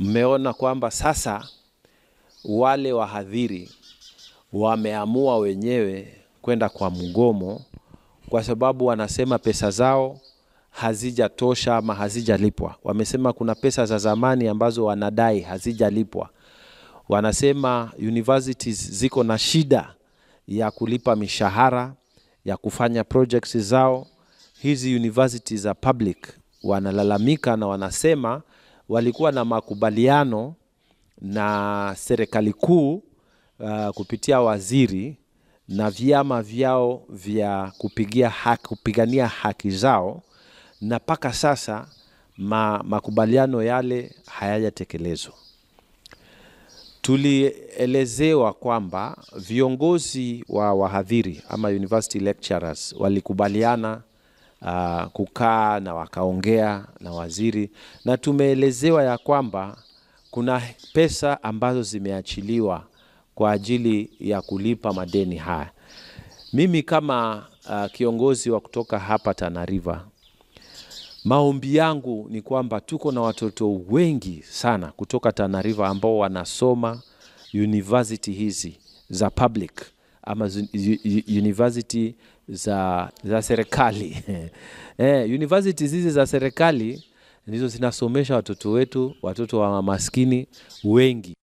mmeona kwamba sasa wale wahadhiri wameamua wenyewe kwenda kwa mgomo kwa sababu wanasema pesa zao hazijatosha ama hazijalipwa. Wamesema kuna pesa za zamani ambazo wanadai hazijalipwa. Wanasema universities ziko na shida ya kulipa mishahara ya kufanya projects zao. Hizi universities za public wanalalamika na wanasema walikuwa na makubaliano na serikali kuu uh, kupitia waziri na vyama vyao vya kupigia haki, kupigania haki zao na mpaka sasa ma, makubaliano yale hayajatekelezwa. Tulielezewa kwamba viongozi wa wahadhiri ama university lecturers walikubaliana uh, kukaa na wakaongea na waziri, na tumeelezewa ya kwamba kuna pesa ambazo zimeachiliwa kwa ajili ya kulipa madeni haya. Mimi kama uh, kiongozi wa kutoka hapa Tana River, maombi yangu ni kwamba tuko na watoto wengi sana kutoka Tana River ambao wanasoma university hizi za public ama zi- yu- university za, za serikali eh, universities hizi za serikali ndizo zinasomesha watoto wetu, watoto wa maskini wengi.